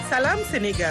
Salam Sénégal.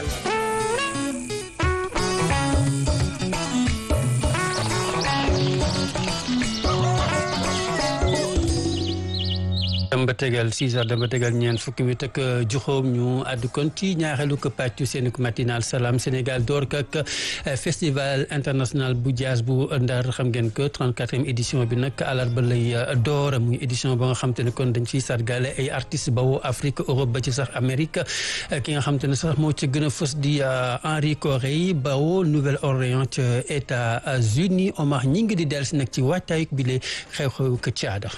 damba tegal 6 heures damba tegal ñeent fukki mi ak juróom ñu àddu kon ci ñaareelu ko pàccu seen matinal Salam Sénégal door ak festival international bu jazz bu Ndar xam ngeen que 34e édition bi nag àllarba lay door muy édition ba nga xam te ne kon dañ ciy sargale ay artistes bawoo Afrique Europe ba ci sax Amérique ki nga xam te ne sax moo ci gën a fës di Henri Corey bawoo Nouvelle-Orléans ca États-Unis Omar ñi ngi di dellu si nag ci waajtaayug bi le xew-xew ka caada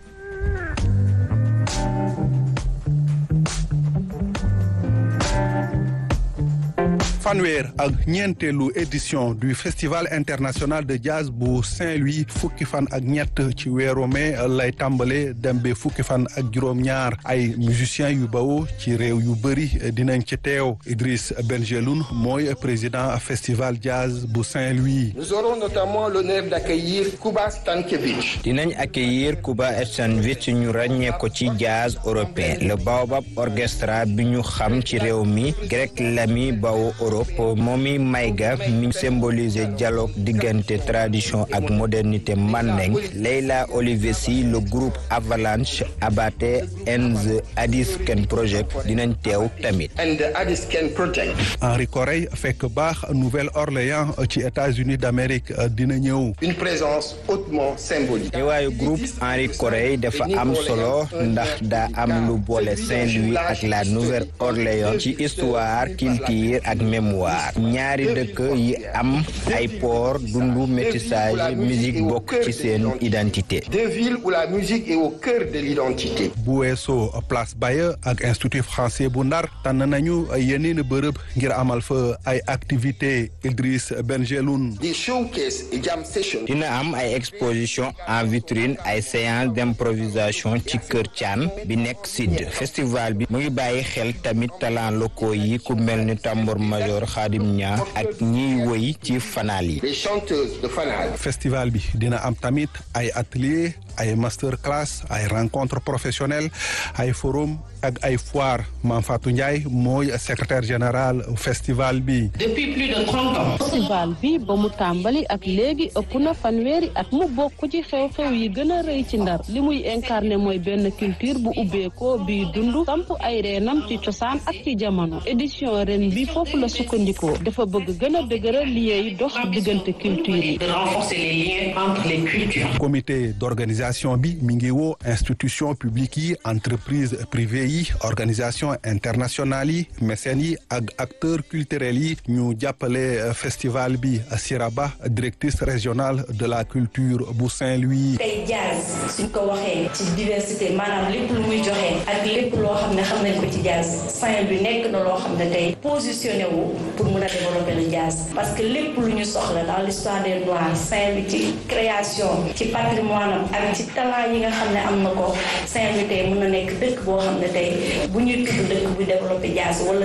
fanweer ak ñeenteelu édition du festival international de jazz bu Saint-Louis fukki fan ak ñett ci weeru mai lay tàmbale dem ba fukki fan ak juróom-ñaar ay musiciens yu bawoo ci réew yu bëri dinañ ci teew Idriss Benjeloun mooy président festival jazz bu Saint-Louis. Nous aurons notamment l'honneur d'accueillir Kuba Stankiewicz. dinañ accueillir Kuba Stankiewicz ñu ràññee ko ci jazz européen le Baobab Orchestra bi ñu xam ci réew mi Greg Lamy bawo Europe moomi mayga mi symbolise dialogue diggante tradition ak modernité mandeng Leila Olivesi le groupe Avalanche Abate and the Addis Ken Project dinañ teew tamit and the Addis Ken Project. Henri Corey fekk baax Nouvelle-Orléans ci États-Unis d'Amérique dina ñëw. une présence hautement symbolique. teewaayu groupe Henri Corey dafa am solo ndax daa am lu boole Saint-Louis ak la Nouvelle-Orléans ci histoire culture ak mémoire ñaari dëkk yi am ay port dundu métissage musique bokk ci seen identité. deux villes où la musique est au cœur de l'identité. bu weesoo place Baye ak institut français bu Ndar tànn nañu yeneen bërëb ngir amal fa ay activités Idriss Benjeloun. des showcase et jam session. dina am ay exposition en vitrine ay séance d'improvisation ci Kër Thian bi nekk sud festival bi mu ngi bàyyi xel tamit talent locaux yi ku mel ni tambour major Khadim Nia ak ñiy woy ci fanaal yi. les chanteuses de fanal. festival bi dina am tamit ay atelier ay master class ay rencontre professionnelle ay forum ak ay foire Mame Fatou Ndiaye mooy secrétaire général festival bi. depuis plus de trente ans. festival bi ba mu tàmbali ak léegi ëpp na fanweeri at mu bokk ci xew-xew yi gën a rëy ci ndar li muy incarné mooy benn culture bu ubbeekoo biy dund samp ay reenam ci cosaan ak ci jamono édition ren bi foofu la sukkandikoo dafa bëgg gën a dëgëral liens yi dox diggante culture yi. de renforcer les liens entre les cultures. comité d'organisation bi mi ngi woo institution publique yi entreprise privée yi organisation internationale yi mécènes yi ak acteurs culturels yi ñu jàppale festival bi Siraba directrice régionale de la culture bu Saint-Louis. tey jazz suñ ko waxee ci diversité maanaam lépp lu muy joxe ak lépp loo xam ne xam nañ ko ci jazz Saint-Louis nekk na loo xam ne tey positionné wu pour mun a développer le jazz parce que lépp lu ñu soxla dans l'histoire des Noirs Saint-Louis ci création ci patrimoine am ak ci talent yi nga xam ne am na ko Saint-Louis tey mun na nekk dëkk boo xam ne tey bu ñuy tudd dëkk bu développé jazz wala